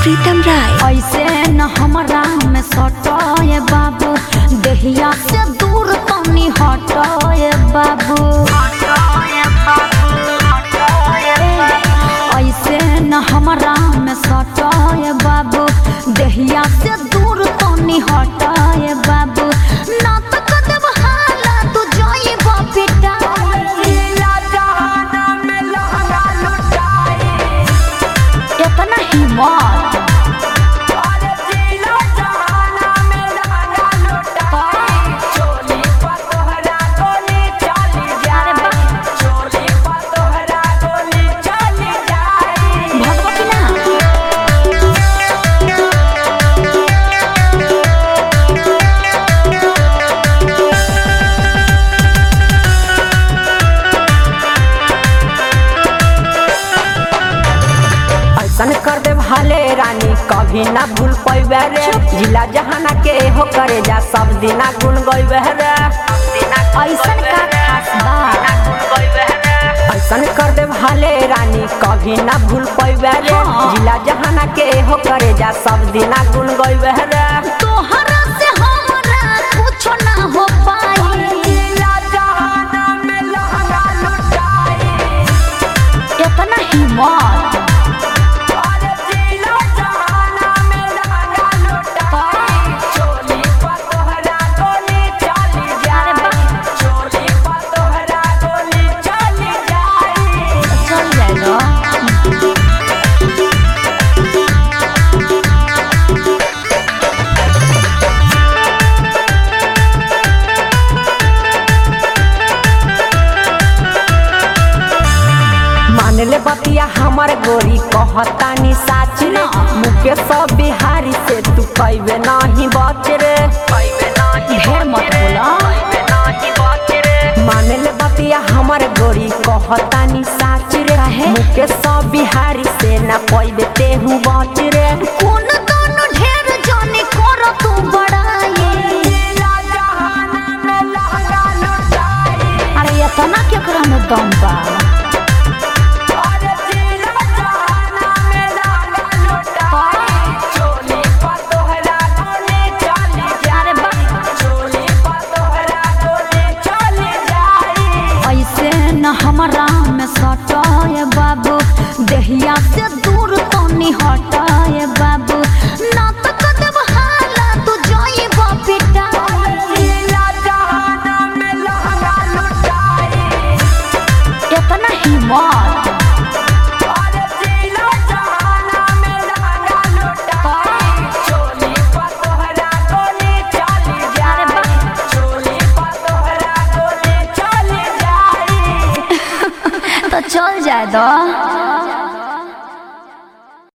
प्रीतम राय ऐसे न हमरा में सटोए बाबू देहिया से दूर तनी हटोए बाबू ऐसे न हमरा में सटोए बाबू देहिया से दूर तनी हटोए बाबू ना तो कदम हाला तू जोई बेटा इतना हिम्मत अरे बा भगवा की ना ऐसन कर दे भाले रानी कभी ना भूल पैबे रे जिला जहाना के हो करे जा सब दिना गुन गइबे रे ऐसन का खास बा ऐसन कर दे भाले रानी कभी ना भूल पैबे रे हाँ। जिला जहाना के हो करे जा सब दिना गुन गइबे रे तोहरा से हमरा कुछ ना हो पाई इतना हिम्मत अरे बा चल जाएगा मान ले बतिया हमर गोरी कहतानी साच रे मुके सब बिहारी से तू पैबे नहीं बच रे ढेर मत बोला मान ले बतिया हमर गोरी कहतानी साच रे काहे? मुके सब बिहारी से ना पैबे तेहू बच रे कौन दोनों ढेर जाने करो तू बड़ाई अरे इतना केकरा में दम बा अरे बा ऐसे न हमरा में सटाए बाबू देहिया से दूर तनी हटाए बाबू ना तो कदम हाला तू जोई बेटा इतना हिम्मत अरे बा तो चल जाए दो